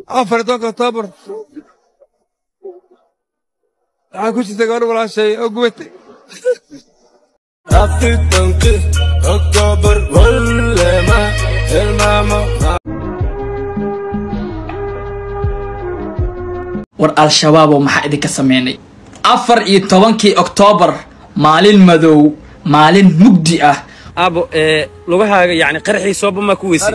afar iyo tobanka oktoobar waxaan ku jirtay gabadh walaashay oo gubatay afartanki oktoobar wallema hilmaamo war al-shabaaboo maxaa idinka sameynay afar iyo tobankii oktoobar maalin madow maalin mugdi ah abo ee lugahaaga yani qaraxii sooba maa ku weysay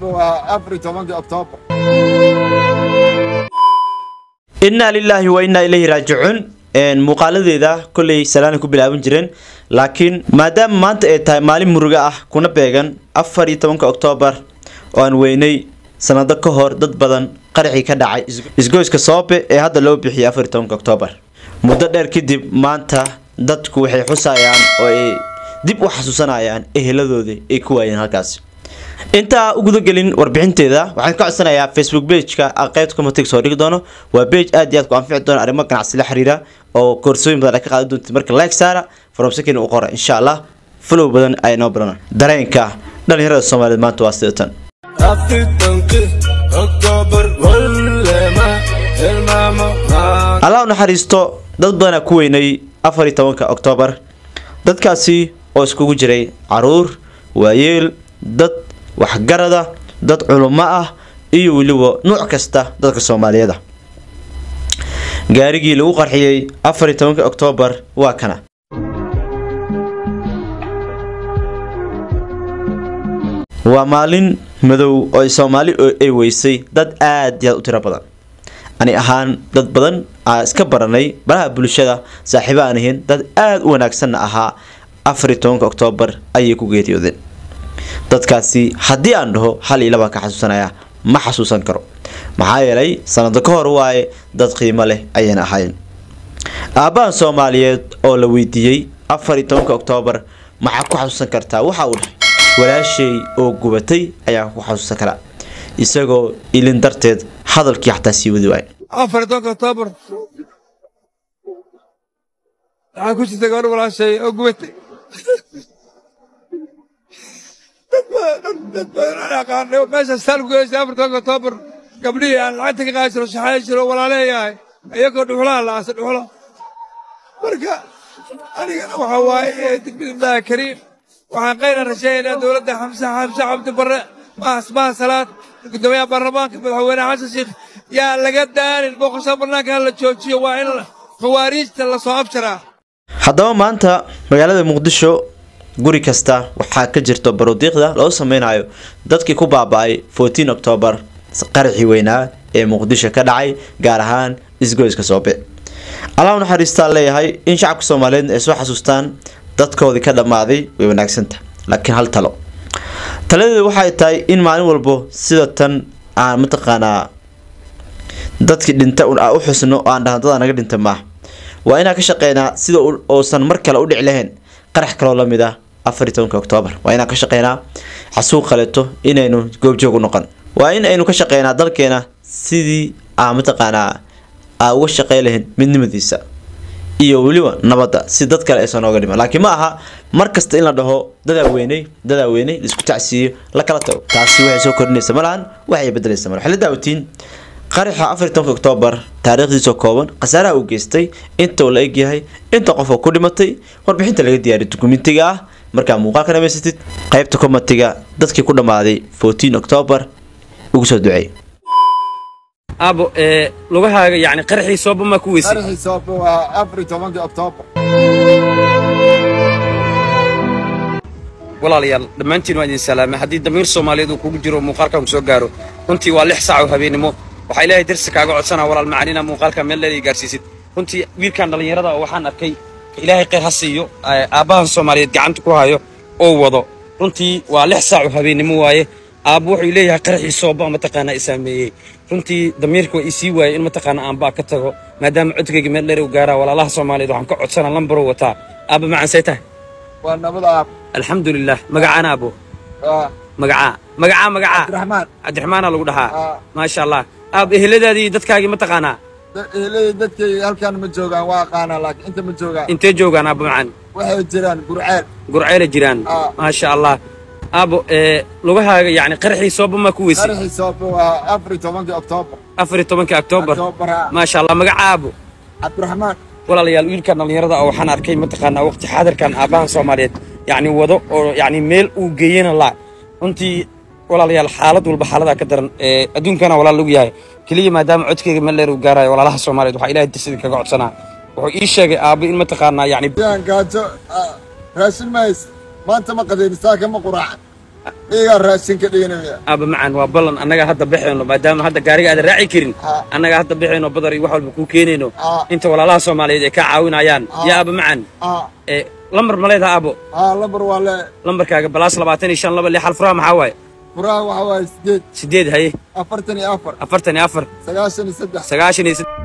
innaa lilaahi wa innaa ilayhi raajicuun muuqaaladeeda kolley salaana ku bilaaban jireen laakiin maadaama maanta ay tahay maalin muruga ah kuna beegan afar iyo tobanka oktoobar oo aan weynay sanado ka hor dad badan qaraxii ka dhacay isgoyska soobe ee hadda loo bixiyay afar iyo tobanka oktoobar muddo dheer kadib maanta dadku waxay xusayaan oo ay dib u xasuusanayaan eheladoodii ay ku waayeen halkaasi intaa u gudagelin warbixinteeda waxaan ka codsanayaa facebook pageka aan qaybta commentig soo dhigi doono waa page aad iyo aad ku anfici doona arrimo ganacsi la xiriira oo koorsooyin badan ay ka qaadan doonta marka like saara faromsakin u qora insha allah flow badan ay noo baranaan dareenka dhalinyarada soomaaliyeed maanta waa sidatan afartanki oktoobar wallema hilmaamo allah u naxariisto dad badanaa ku weynay afar iyo tobanka oktoobar dadkaasi oo iskugu jiray caruur waayeel dad waxgarada dad culummo ah iyo weliba nuuc kasta dadka soomaaliyeed ah gaarigii lagu qarxiyey afar iyo tobanka oktoobar waa kana waa maalin madow oo ay soomaali ay weysay dad aad iyo aad u tiro badan ani ahaan dad badan aa iska baranay baraha bulshada saaxiibo aan ahayn dad aada u wanaagsanna ahaa afar iyo tobanka oktoobar ayay ku geeriyoodeen dadkaasi haddii aan dhaho hal iyo labaan ka xasuusanaya ma xasuusan karo maxaa yeelay sanado ka hor waaye dad qiimo leh ayayna ahayn aabbahan soomaaliyeed oo la weydiiyey afar iyo tobanka oktoobar maxaa ku xasuusan kartaa waxa uu dhahay walaashay oo gubatay ayaa ku xasuusan karaa isagoo ilin darteed hadalkii xataa sii wadi waay afar iyo tobanka oktoobar waxaan ku jirtay gabadh walaashay oo gubatay dad badan aan aqaanay meesha saal ku geysay afar iyo tobanka oktoobar gabdhihii aan lacagta ka qaadi jiro shaxayn jiro walaaleeyahay iyagoo dhuxulaha la aasay dhuxulo marka anigana waxa waaye bismillaahi kariim waxaan qayran rajaynaynaa dowladda xamse xamse cabdi barre asmaha salaad gudoomiyaha baarlamaanka madaxweyne xasan sheekh yaa laga daalin booqashada bannaanka la joojiyo waa in khawaariijta lasoo abjaraa haddaba maanta magaalada muqdisho guri kasta waxaa ka jirto baroodiiqda loo sameynayo dadkii ku baaba-ay fourteen octoobar qaraxii weynaa ee muqdisho ka dhacay gaar ahaan isgoyska soobe allah u naxariistaan leeyahay in shacabka soomaaliyeed ay soo xasuustaan dadkoodii ka dhammaaday way wanaagsanta laakiin hal talo taladeedu waxay tahay in maalin walbo sida tan aan mataqaanaa dadkii dhinta un aa u xusno oo aan dhahan dadaa naga dhinta maaha waa inaan ka shaqeynaa sida uusan mar kale u dhici lahayn qarax kaloo lamid ah afar iyo tobanka oktoobar waa inaan ka shaqeynaa xasuuq kaleeto inaynu goobjoog u noqon waa in aynu ka shaqeynaa dalkeena sidii aa mataqaanaa aa uga shaqey lahayn midnimadiisa iyo weliba nabadda si dad kale aysan nooga dhiman laakiin ma aha mar kasta in la dhaho dadaa weynay dadaa weynay laisku tacsiiyo la kala tago taasi waxay soo kordhinaysa ma lahan waxay bedelaysa male waxay la daawatiin qaraxa afar iyo tobanka oktoobar taariikhdiisoo kooban khasaaraha uu geystay inta uu la egyahay inta qof oo ku dhimatay warbixinta laga diyaariyo dukumentiga ah markaa muuqaalka dhamaysatid qaybta komatiga dadkii ku dhammaaday fourteen oktoobar ugu soo duceey abo ee lugahaaga yani qaraxii sooba maa ku weysay walaalayaal dhammaantiin waa idin salaamay haddii damiir soomaaliyeed uu kugu jiro muuqaalkan ku soo gaaro runtii waa lix saac oo habeennimo waxaa ilaahay darsi kaaga codsanaa walaal macanina muuqaalka meel dheer ay gaarsiisid runtii wiilkan dhallinyarada oo waxaan arkay ilaahay khayr ha siiyo aabbahan soomaaliyeed gacanta ku hayo oo wado runtii waa lix saac oo habeennimo waaye aabbo wuxuu leeyahay qaraxii sooba mataqaanaa i saameeyey runtii damiirka waa isii waayay in mataqaanaa aanbaa ka tago maadaama codkayga meel dheer u gaaraa walaalaha soomaaliyeed waxaan ka codsanaa lambaroo wataa aabba macaan say tahay waa nabada aab alxamdulilah magacaana aabbo magacaa magacaa magacaa raxmaan cabdiraxmaana lagu dhahaa Ah. maasha allah aab eheladaadii dadkaagii ma taqaanaa ehelada dadkayga halkan ma joogaan waa aqaanaa laakiin inta ma joogaan intee joogaan aabba macaan waxay jiraan gurceel gurceela jiraan Ah. maasha allah aabo ee lugahaaga yacni qaraxii sooba maa ku weysay qaraxii sabab waa afar iyo tobankii oktoobar afar iyo tobankii oktoobar oktoobar ha maasha allah magaca aabo cabdiraxmaan walaalayaal wiilkan dhallinyarada ah waxaan arkay mataqaanaa waqti xaadirkan aabbahan soomaaliyeed yacni wado oo yacni meel uu geeyena laa runtii walaalayaal xaalad walba xaaladaa ka daran ee adduunkana walaal lagu yahay keliya maadaama codkeyga meel dheer uu gaarayo walaalaha soomaaliyeed waxaa ilaahay dirsidii kaga codsanaa wuxuu ii sheegay aabbo in mataqaanaa yacni yaan gaajo ah, raashin mahays maanta ma qadayn saaka ma quraacan iyagaa raashin ka dhiganaya aaba macaan waa ballan annaga hadda baxayno maadaama hadda gaariga aadan raaci karin Ah. annaga hadda baxayno badar iyo wax walba kuu keenayno Ah. inta walaalaha soomaaliyeed ay ka caawinayaan yaa aaba macaan ah ee lambar ma leedaha aabo ah lambar waa le lambarkaaga balaas labaatan iyo shan laba lix hal furaha maxaa waaye furaha waxa waaye sideed sideed haye afartan iyo afar afartan iyo afar sagaashan iyo saddex sagaashan iyo saddex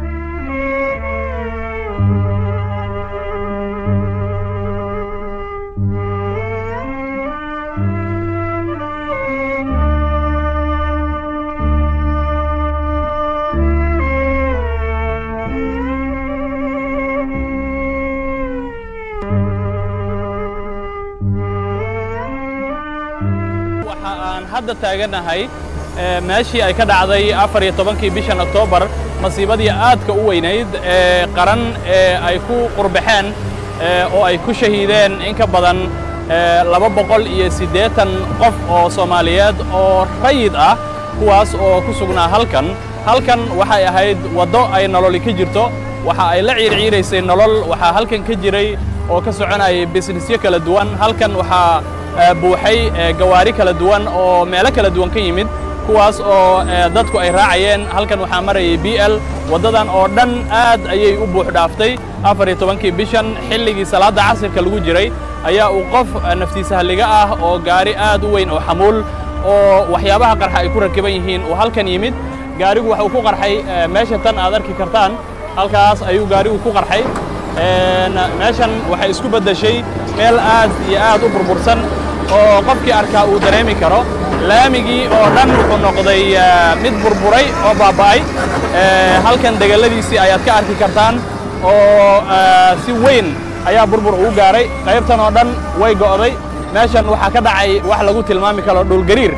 waxa aan hadda taaganahay ee, meeshii ay ka dhacday afar iyo tobankii bishan oktoobar masiibadii aadka u weynayd ee qaran ee ay ku qurbaxeen ee, oo ay ku shahiideen in ka badan ee, laba boqol iyo siddeetan qof oo soomaaliyeed oo rayid ah kuwaas oo ku sugnaa halkan halkan waxay ahayd waddo ay nololi ka jirto waxa ay la ciirciiraysay nolol waxaa halkan ka jiray oo ka soconayay bisnisyo kala duwan halkan waxaa ee, buuxay ee, gawaari kala duwan oo meelo kala duwan ka yimid kuwaas oo ee, dadku ay raacayeen halkan waxaa marayay b l waddadan oo dhan aad ayay u buux dhaaftay afar iyo tobankii bishan xilligii salaadda casirka lagu jiray ayaa uu qof ee, naftiisa halliga ah oo gaari aad u weyn oo xamuul oo waxyaabaha qarxa ay ku rakiban yihiin uu halkan yimid gaarigu waxa uu ku qarxay ee, meesha tan aad arki kartaan halkaas ayuu gaarigu ku qarxay Een, meeshan waxay isku beddeshay meel aad iyo aad u burbursan oo qofkii arkaa uu dareemi karo laamigii oo dhan wuxuu noqday eh, mid burburay oo baaba'ay Eh, halkan degalladiisii ayaad ka arki kartaan oo eh, si weyn ayaa burbur ugu gaaray qaybtan oo dhan way go'day meeshan waxaa ka dhacay wax lagu tilmaami karo dhulgariir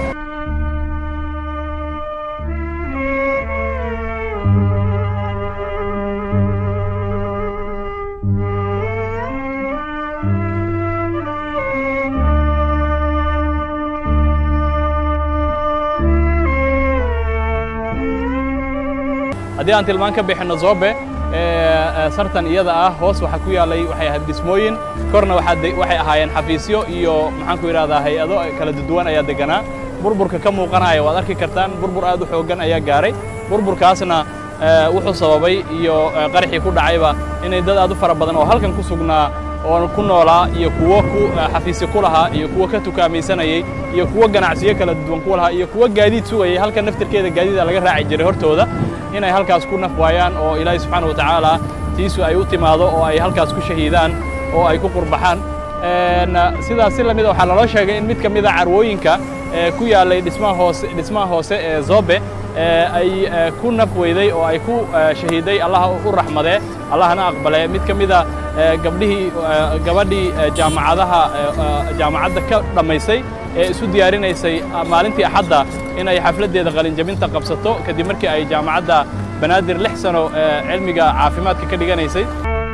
haddii aan tilmaan ka bixinno zoobe ee, ee, sartan iyada ah hoos waxaa ku yaalay waxay ahayd dhismooyin korna waxaa de- waxay ahaayeen xafiisyo iyo maxaan ku yidhahdaa hay-ado kala duwan ayaa deganaa burburka ka muuqanaya waad arki kartaan burbur aad u xooggan ayaa gaaray burburkaasna ee, wuxuu sababay iyo ee, qaraxii ku dhacayba inay dad aad u fara badan oo halkan ku sugnaa oo ku noolaa iyo kuwo ku ee, xafiisyo ku lahaa iyo kuwo ka tukaamaysanayay iyo kuwo ganacsiyo kala duwan ku lahaa iyo kuwo gaadiid sugayay halkan naftirkeeda gaadiida laga raaci jiray hortooda inay halkaas ku naf waayaan oo ilaahay subxaana wa tacaala tiisu ay u timaado oo ay halkaas ku shahiidaan oo ay ku qurbaxaan Een, sidaas si lamid a waxaa laloo sheegay in mid ka mid a carwooyinka ee ku yaalay dhismaha hoose dhismaha hoose ee zobe ee ay ee, ku naf weyday oo ay ku ee, shahiiday allaha u raxmadee allahna aqbale mid ka mid a ee, gabdhihii ee, gabadhii ee, jaamacadaha ee, ee, jaamacadda ka dhammaysay ee isu diyaarinaysay ah, maalintii axadda inay xafladdeeda qalinjabinta qabsato kadib markii ay jaamacadda banaadir lix sano ee cilmiga caafimaadka ka dhiganaysay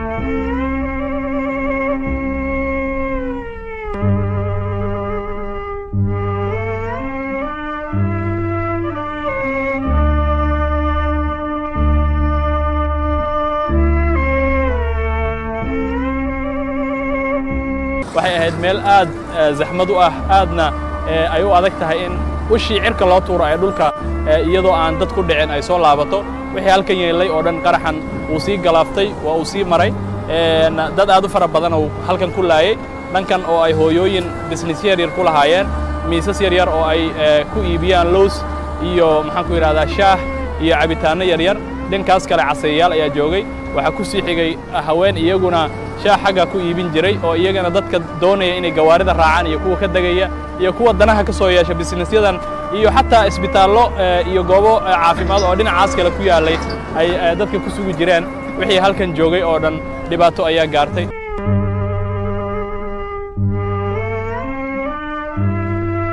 waxay ahayd meel aad eh, zaxmad u ah aadna eh, ay u adag tahay in wishii cirka loo tuuro ee dhulka eh, iyadoo aan dad ku dhicin ay soo laabato wixii halkan yeelay oo dhan qaraxan wuu sii galaaftay waa uu sii maray Een, dad aad u fara badan uu halkan ku laayay dhankan oo ay hooyooyin business yar yar ku lahaayeen miisas yar yar oo ay eh, ku iibiyaan lows iyo maxaan ku yidhahdaa shaah iyo cabitaanno yar yar dhankaas kale casayayaal ayaa joogay waxaa ku sii xigay haween iyaguna shaah xagga ku iibin jiray oo iyagana dadka doonaya inay gawaarida raacaan iyo kuwa ka degaya iyo kuwa danaha ka soo yeesha bisnisyadan iyo xataa isbitaallo eh, iyo goobo eh, caafimaad oo dhinacaas kale ku yaallay ay eh, dadka ku sugi jireen wixii halkan joogay oo dhan dhibaato ayaa gaartay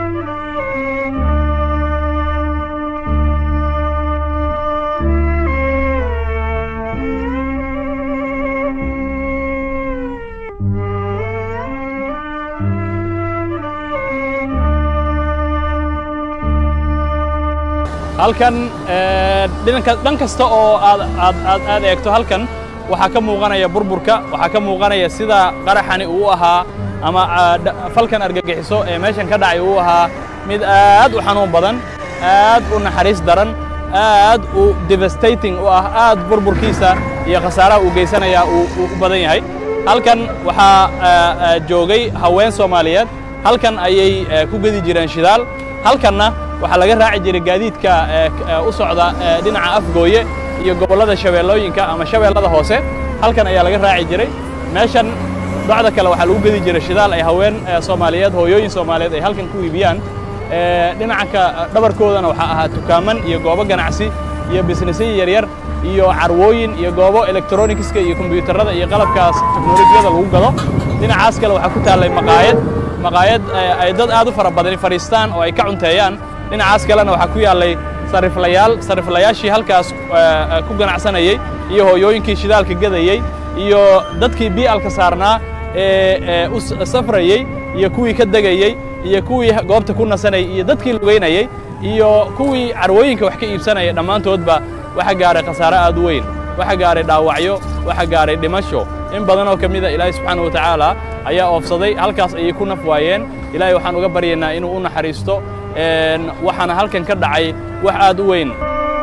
halkan dhinanka dhan kasta oo aad aad aad aad eegto halkan waxaa ka muuqanaya burburka waxaa ka muuqanaya sida qaraxani uu ahaa ama falkan argagixiso ee meeshan ka dhacay uu ahaa mid aad u xanuun badan aad u naxariis daran aad u devastating u ah aad burburkiisa iyo khasaaraha uu geysanaya uu u badan yahay halkan waxaa joogay haween soomaaliyeed halkan ayay ku gedi jireen shidaal halkanna waxaa laga raaci jiray gaadiidka u socda dhinaca afgooye iyo gobollada shabeellooyinka ama shabeellada hoose halkan ayaa laga raaci jiray meeshan docda kale waxaa lagu gedi jiray shidaal ay haween soomaaliyeed hooyooyin soomaaliyeed ay halkan ku iibiyaan dhinaca dhabarkoodana waxaa ahaa tukaaman iyo goobo ganacsi iyo bisnesyo yaryar iyo carwooyin iyo goobo elektronikiska iyo kombiyuutarada iyo qalabkaas teknolojiyada lagu gado dhinacaas kale waxaa ku taallay maqaayad maqaayad ay dad aad u fara badani fadhiistaan oo ay ka cunteeyaan dhinacaas kalena waxaa ku yaallay sariflayaal sariflayaashii halkaas ku ganacsanayey iyo hooyooyinkii shidaalka gadayey iyo dadkii bi'alka saarnaa ee u safrayey iyo kuwii ka degayey iyo kuwii goobta ku nasanayay iyo dadkii lugaynayey iyo kuwii carwooyinka wax ka iibsanaya dhammaantoodba waxa gaaray khasaare aad u weyn waxa gaaray dhaawacyo waxa gaaray dhimasho in badan oo ka mida ilaahay subxaana wa tacaala ayaa oofsaday halkaas ayay ku naf waayeen ilaahay waxaan uga baryaynaa inuu u naxariisto waxaana halkan ka dhacay wax aad u weyn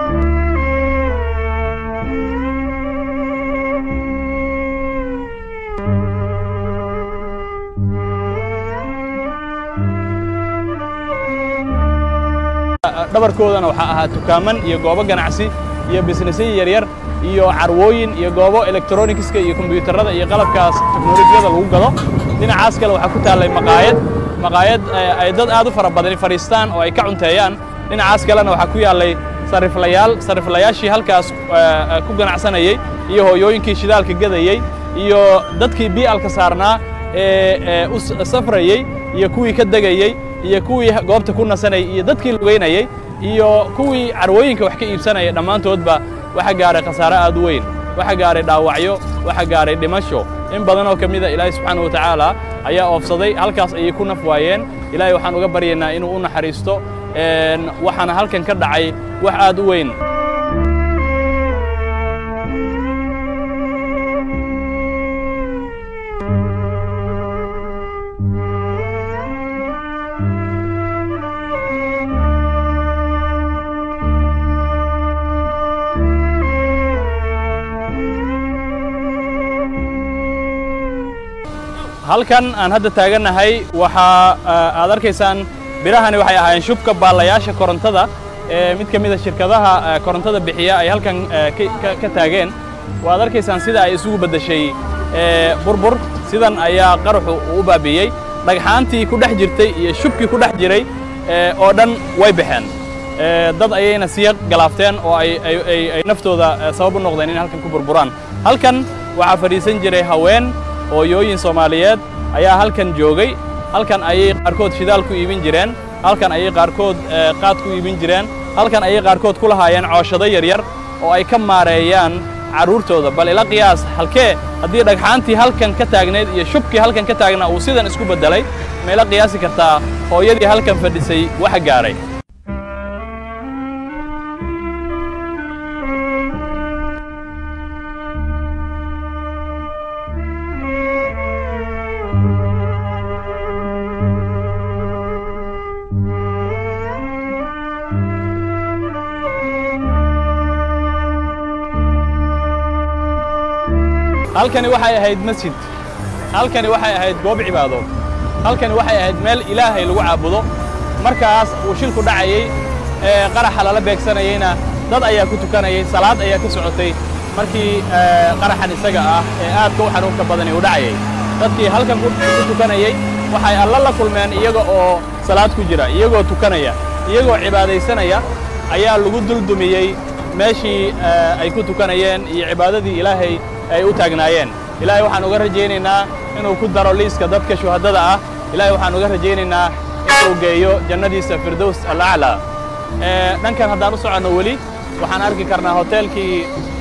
dhabarkoodana waxaa ahaa tukaaman iyo goobo ganacsi iyo bisnesyo yaryar iyo carwooyin iyo goobo elektronikiska iyo kombiyuutarada iyo qalabkaas teknolojiyada lagu gado dhinacaas kale waxaa ku taallay maqaayad maqaayad ay dad aad u fara badani fadhiistaan oo ay ka cunteeyaan dhinacaas kalena waxaa ku yaallay sariflayaal sariflayaashii halkaas ku ganacsanayey iyo hooyooyinkii shidaalka gadayey iyo dadkii bi'alka saarnaa ee u safrayey iyo kuwii ka degayey iyo kuwii goobta ku nasanayay iyo dadkii lugaynayey iyo kuwii carwooyinka wax ka iibsanaya dhammaantoodba waxa gaaray khasaare aad u weyn waxa gaaray dhaawacyo waxa gaaray dhimasho in badan oo ka mida ilaahay subxaana wa tacaala ayaa oofsaday halkaas ayay ku naf waayeen ilaahay waxaan uga baryaynaa inuu u naxariisto waxaana halkan ka dhacay wax aad u weyn halkan aan hadda taagannahay waxaa aad arkaysaan birahani waxay ahaayeen shubka baallayaasha korontada ee mid ka mida shirkadaha korontada bixiya ay halkan ka taageen waad arkaysaan sida ay isugu beddeshay burbur sidan ayaa qaraxu u baabi'iyey dhagxaantii ku dhex jirtay iyo shubkii ku dhex jiray oo dhan way baxeen dad ayayna siya galaafteen oo ay naftooda sabab u noqdeen in halkan ku burburaan halkan waxaa fadhiisan jiray haween hooyooyin soomaaliyeed ayaa halkan joogay halkan ayay qaarkood shidaal ku iibin jireen halkan ayay qaarkood qaad ku iibin jireen halkan ayay qaarkood ku lahaayeen cooshado yaryar oo ay ka maareeyaan carruurtooda bal ila qiyaas halkee haddii dhagxaantii halkan ka taagnayd iyo shubkii halkan ka taagnaa uu sidan isku beddelay ma ila qiyaasi kartaa hooyadii halkan fadhisay waxa gaaray halkani waxay ahayd masjid halkani waxay ahayd goob cibaado halkani waxay ahayd meel ilaahay lagu caabudo markaas uu shilku dhacayey ee qaraxa lala beegsanayeyna dad ayaa ku tukanayay salaad ayaa ka socotay markii qaraxan isaga ah ee aadka u xanuunka badani uu dhacayay dadkii halkan ku tukanayey waxay alla la kulmeen iyaga oo salaad ku jira iyagoo tukanaya iyagoo cibaadaysanaya ayaa lagu duldumiyey meeshii ay ku tukanayeen iyo cibaadadii ilaahay ay u taagnaayeen ilaahay waxaan uga rajaynaynaa inuu ku daro liiska dadka shuhaddada ah ilaahay waxaan uga rajaynaynaa inuu geeyo jannadiisa firdows alaclaa dhankan haddaan u soconno weli waxaan arki karnaa hoteelkii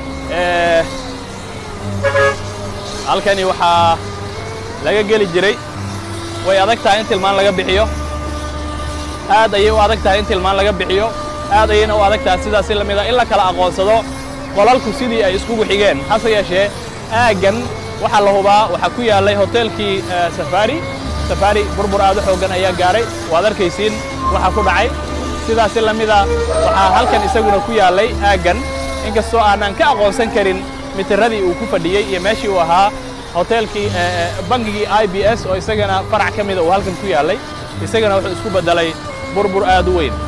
halkani waxaa laga geli jiray way adag tahay in tilmaan laga bixiyo aad ayay u adag tahay in tilmaan laga bixiyo aad ayayna u adag tahay sidaasi la mid a in la kala aqoonsado qolalku sidii ay iskugu xigeen hase yeeshee aaggan waxaa la hubaa waxaa ku yaallay hoteelkii safari safari burbur aad u xooggan ayaa gaaray waad arkaysiin waxaa ku dhacay sidaasi la mida waxaa halkan isaguna ku yaallay aaggan inkastoo aanan ka aqoonsan karin mitiradii uu ku fadhiyey iyo meeshii uu ahaa hoteelkii bangigii i b s oo isagana farac ka mida uu halkan ku yaallay isagana wuxuu isku beddelay burbur aad u weyn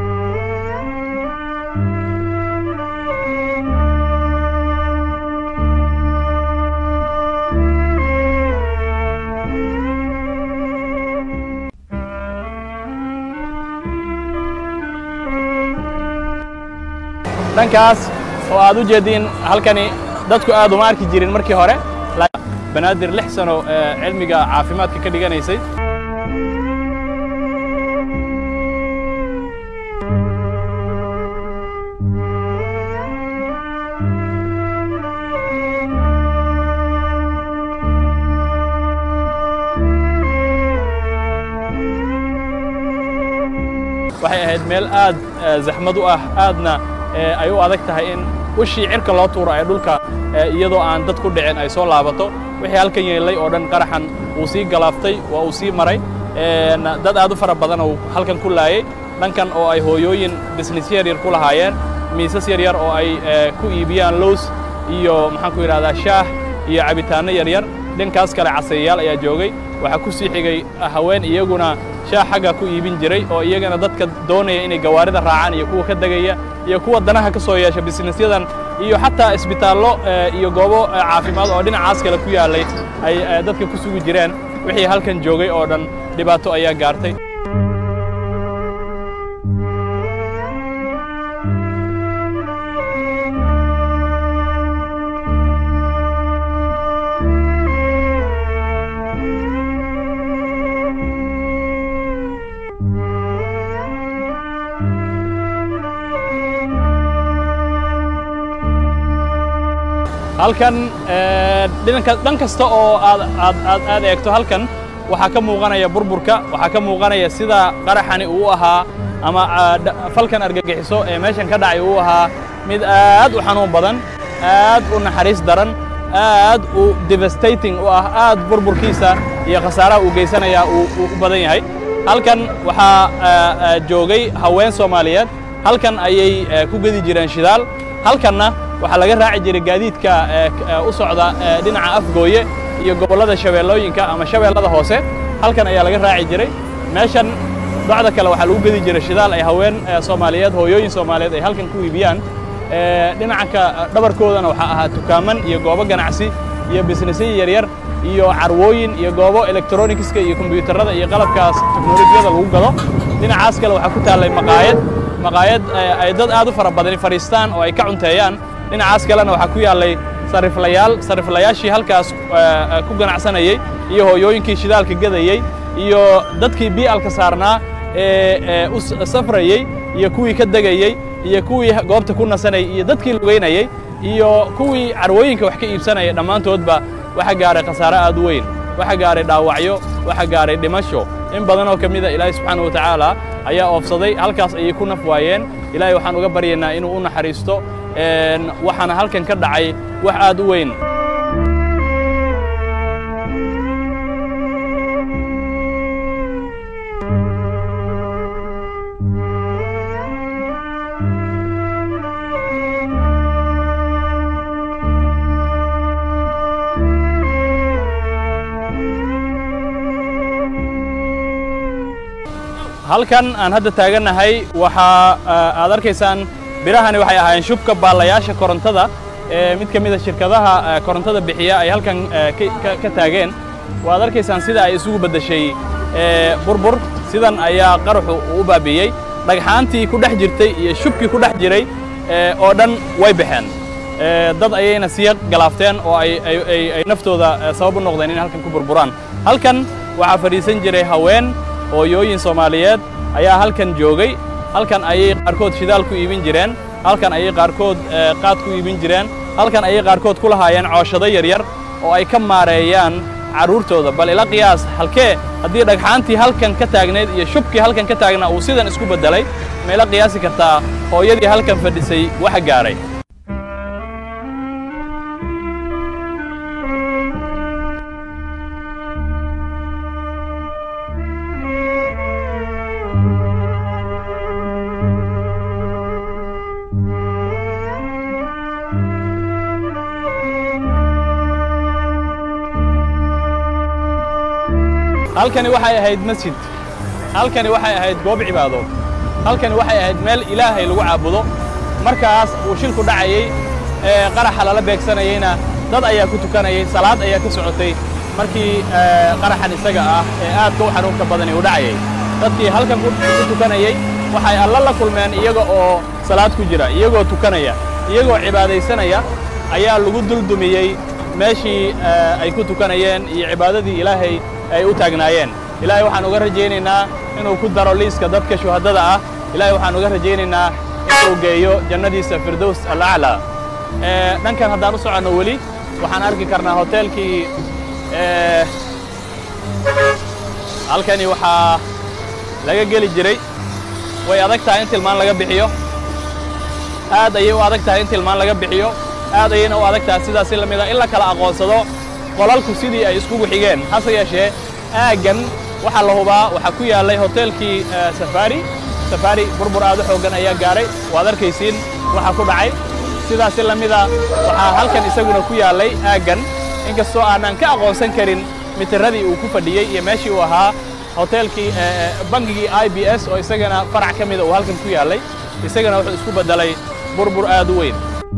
dhankaas oo aad u jeediin halkani dadku aad uma arki jirin markii hore banaadir lix sano cilmiga caafimaadka ka dhiganaysay waxay ahayd meel aad zaxmad u ah aadna ay u adag tahay in wishii cirka loo tuuro ee dhulka iyadoo aan dad ku dhicin ay soo laabato wixii halkan yeelay oo dhan qaraxan wuu sii galaaftay waa uu sii maray dad aad u fara badan uu halkan ku laayay dhankan oo ay hooyooyin bisnis yaryar ku lahaayeen miisas yaryar oo ay ku iibiyaan lows iyo maxaan ku yidhahdaa shaah iyo cabitaanno yaryar dhankaas kale casayayaal ayaa joogay waxaa ku sii xigay haween iyaguna shaah xagga ku iibin jiray oo iyagana dadka doonaya inay gawaarida raacaan iyo kuwa ka degaya iyo kuwa danaha ka soo yeesha bisnesyadan iyo xataa isbitaallo iyo goobo caafimaad oo dhinacaas kale ku yaallay ay dadka ku sugi jireen wixii halkan joogay oo dhan dhibaato ayaa gaartay halkan dhinanka dhan kasta oo aad aad aad aad eegto halkan waxaa ka muuqanaya burburka waxaa ka muuqanaya sida qaraxani uu ahaa ama falkan argagixiso ee meeshan ka dhacay uu ahaa mid aad u xanuun badan aad u naxariis daran aad u devastating u ah aad burburkiisa iyo khasaaraha uu geysanaya uu u badan yahay halkan waxaa joogay haween soomaaliyeed halkan ayay ku gedi jireen shidaal halkanna waxaa laga raaci jiray gaadiidka u socda dhinaca afgooye iyo gobollada shabeellooyinka ama shabeellada hoose halkan ayaa laga raaci jiray meeshan docda kale waxaa lagu gedi jiray shidaal ay haween soomaaliyeed hooyooyin soomaaliyeed ay halkan ku iibiyaan dhinacanka dhabarkoodana waxaa ahaa tukaaman iyo goobo ganacsi iyo bisnesyo yaryar iyo carwooyin iyo goobo elektronikiska iyo kombiyuutarada iyo qalabkaas teknolojiyada lagu gado dhinacaas kale waxaa ku taallay maqaayad maqaayad ay dad aad u fara badani fadhiistaan oo ay ka cunteeyaan dhinacaas kalena waxaa ku yaallay sariflayaal sariflayaashii halkaas ku ganacsanayey iyo hooyooyinkii shidaalka gadayey iyo dadkii bi'alka saarnaa ee u safrayey iyo kuwii ka degayey iyo kuwii goobta ku nasanayay iyo dadkii lugaynayey iyo kuwii carwooyinka wax ka iibsanaya dhammaantoodba waxaa gaaray khasaare aad u weyn waxaa gaaray dhaawacyo waxaa gaaray dhimasho in badanoo ka mida ilaahay subxaana wa tacaala ayaa oofsaday halkaas ayay ku naf waayeen ilaahay waxaan uga baryaynaa inuu u naxariisto waxaana halkan ka dhacay wax aad u weyn halkan aan hadda taagannahay waxaa aad arkaysaan birahani waxay ahaayeen shubka baallayaasha korontada ee mid ka mida shirkadaha korontada bixiya ay halkan ka taageen waad arkaysaan sida ay isugu beddeshay burbur sidan ayaa qaraxu uu u baabi'iyey dhagxaantii ku dhex jirtay iyo shubkii ku dhex jiray oo dhan way baxeen dad ayayna sii galaafteen oo ay naftooda sabab u noqdeen in halkan ku burburaan halkan waxaa fadhiisan jiray haween hooyooyin soomaaliyeed ayaa halkan joogay halkan ayay qaarkood shidaal ku iibin jireen halkan ayay qaarkood qaad ku iibin jireen halkan ayay qaarkood ku lahaayeen cooshado yaryar oo ay ka maareeyaan carruurtooda bal ila qiyaas halkee haddii dhagxaantii halkan ka taagnayd iyo shubkii halkan ka taagnaa uu sidan isku beddelay ma ila qiyaasi kartaa hooyadii halkan fadhisay waxa gaaray halkani waxay ahayd masjid halkani waxay ahayd goob cibaadood halkani waxay ahayd meel ilaahay lagu caabudo markaas uu shilku dhacayey ee qaraxa lala beegsanayeyna dad ayaa ku tukanayay salaad ayaa ka socotay markii qaraxan isaga ah ee aadka u xanuunka badani uu dhacayay dadkii halkan ku tukanayey waxay alla la kulmeen iyaga oo salaad ku jira iyagoo tukanaya iyagoo cibaadaysanaya ayaa lagu duldumiyey meeshii ay ku tukanayeen iyo cibaadadii ilaahay ay u taagnaayeen ilaahay waxaan uga rajaynaynaa inuu ku daro liiska dadka shuhaddada ah ilaahay waxaan uga rajaynaynaa inuu geeyo jannadiisa firdows alaclaa dhankan haddaan u soconno weli waxaan arki karnaa hoteelkii halkani waxaa laga geli jiray way adag tahay in tilmaan laga bixiyo aad ayay u adag tahay in tilmaan laga bixiyo aad ayayna u adag tahay sidaasi la mid a in la kala aqoonsado qolalku sidii ay iskugu xigeen hase yeeshee aaggan waxaa la hubaa waxaa ku yaallay hoteelkii safari safari burbur aad u xooggan ayaa gaaray waad arkaysiin waxaa ku dhacay sidaasi la mida waxaa halkan isaguna ku yaallay aaggan inkastoo aanan ka aqoonsan karin mitiradii uu ku fadhiyey iyo meeshii uu ahaa hoteelkii bangigii i b s oo isagana farac ka mida uu halkan ku yaallay isagana wuxuu isku beddelay burbur aad u weyn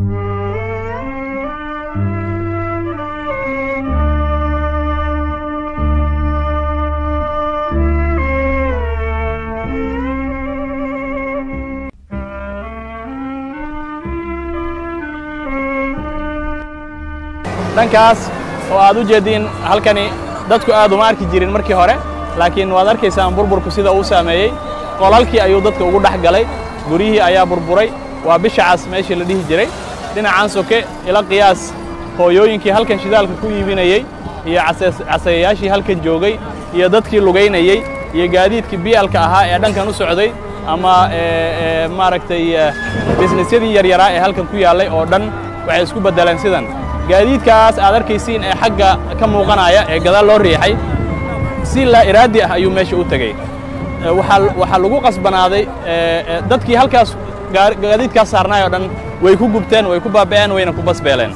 dhankaas oo aad u jeediin halkani dadku aad uma arki jirin markii hore laakiin waad arkaysaan burburku sida uu saameeyey qolalkii ayuu dadka ugu dhex galay guryihii ayaa burburay waa bisha cas meeshii la dhihi jiray dhinacan soke ila qiyaas hooyooyinkii halkan shidaalka ku iibinayey iyo casayayaashii halkan joogay iyo dadkii lugaynayey iyo gaadiidkii biyalka ahaa ee dhankan u socday ama maaragtay bisnisyadii yaryaraa ee halkan ku yaallay oo dhan waxay isku beddeleen sidan gaadiidkaas aad arkaysiin ee xagga ka muuqanaya ee gadaal loo riixay si laa iraadi ah ayuu meesha u tegey waxaa lagu qasbanaaday dadkii halkaas gaadiidkaas saarnaay oo dhan way ku gubteen way ku baaba'een wayna ku basbeeleen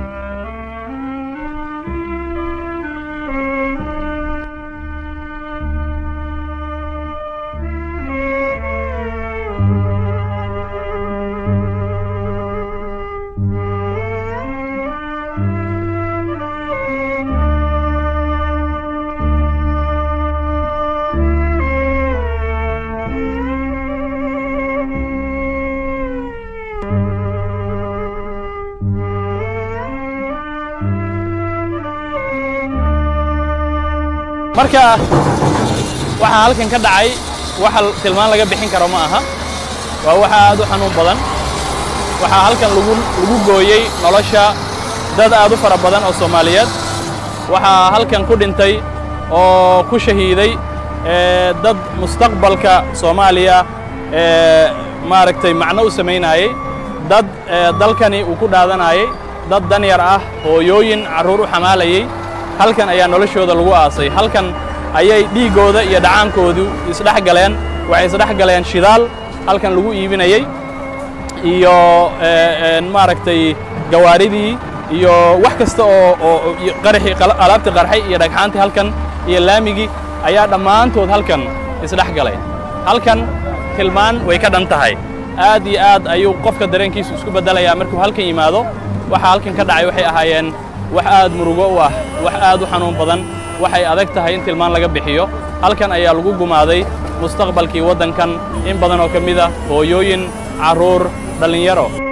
marka waxaa halkan ka dhacay waxa tilmaan laga bixin karo ma aha waa waxa aad u xanuun badan waxaa halkan lagu lagu gooyey nolosha dad aad u fara badan oo soomaaliyeed waxaa halkan ku dhintay oo ku shahiiday dad mustaqbalka soomaaliya maaragtay macno u samaynayey dad dalkani uu ku dhaadanayey dad danyar ah hooyooyin carruur u xamaalayey halkan ayaa noloshooda lagu aasay halkan ayay dhiiggooda iyo dhacaankoodu isdhex galeen waxay isdhex galeen shidaal halkan lagu iibinayey iyo maaragtay gawaaridii iyo wax kasta oo oo qaraxii alaabtii qarxay iyo dhagxaantii halkan iyo laamigii ayaa dhammaantood halkan isdhex galay halkan tilmaan way ka dhan tahay aad iyo aad ayuu qofka dareenkiisu isku beddelayaa markuu halkan yimaado waxa halkan ka dhacay waxay ahaayeen wax aad murugo u ah wax aad u xanuun badan waxay adag tahay in tilmaan laga bixiyo halkan ayaa lagu gumaaday mustaqbalkii waddankan in badan oo ka mid ah hooyooyin carruur dhallinyaro